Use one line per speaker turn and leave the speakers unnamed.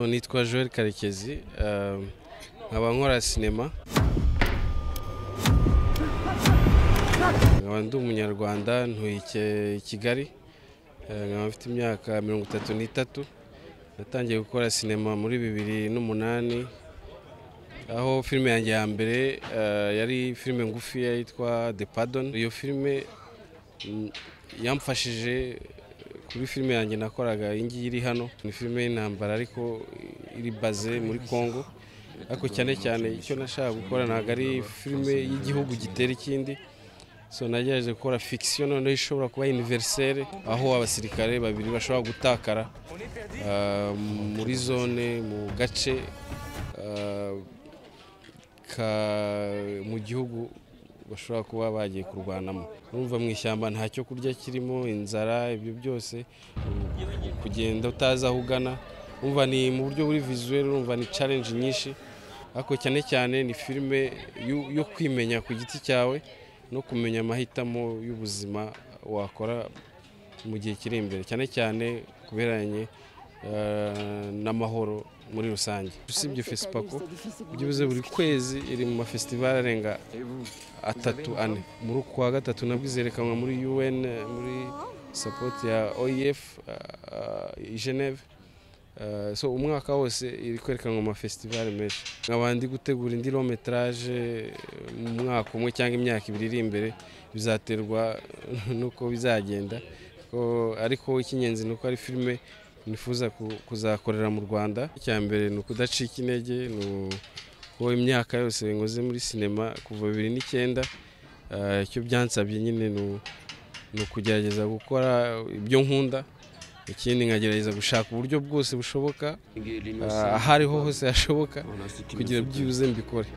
nitwa Joel karekezi eh, nkaba nkora sinema nkaba ndi umunyarwanda ntuye Ike- i kigali eh, nkaba mfite imyaka mirongo itatu n'itatu natangiye gukora sinema muri bibiri n'umunani aho filime yanjye ya mbere eh, yari filime ngufi yitwa The Pardon iyo filime mm, yamfashije kuri filime yanjye nakoraga iyi ngiyi iri hano ni filime y'intambara ariko iri baze muri Congo ariko cyane cyane icyo nashaka gukora ntabwo ari filime y'igihugu gitera ikindi so nagerageje gukora fikisiyo noneho ishobora kuba univerisere aho abasirikare babiri bashobora gutakara ah, muri zone mu gace ah, ka- mu gihugu bashobora kuba bagiye kurwanamo urumva mu ishyamba nta cyo kurya kirimo inzara ibyo byose u- kugenda utazi aho ugana urumva ni mu buryo buri visuel urumva ni challenge nyinshi ariko cyane cyane ni filime yo- yo kwimenya ku giti cyawe no kumenya amahitamo y'ubuzima wakora mu gihe kiri imbere cyane cyane ku bihereranye eh, n'amahoro muri rusange usibye fesipako ibyo bivuze buri kwezi iri mu mafesitivali arenga atatu ane muri uku kwa gatatu nabwo izerekanwa muri un muri sapoti ya oef i geneve Eh, so umwaka wose iri kwerekanwa mu mafesitivali menshi nkaba ndi gutegura indi rometraje mu mwaka umwe cyangwa imyaka ibiri iri imbere bizaterwa n'uko bizagenda Ko- ariko icy'ingenzi ni uko ari filime nifuza ku- kuzakorera mu rwanda icya mbere ni ukudacika intege ni u- ko imyaka yose nkoze muri sinema kuva bibiri n'icyenda eh, icyo byansabye nyine ni u- ni ukugerageza gukora ibyo nkunda ikindi nkagerageza gushaka uburyo bwose bushoboka
ingeri
ah,
limose
aho ariho hose hashoboka
wanasikiza
kugira byibuze mbikore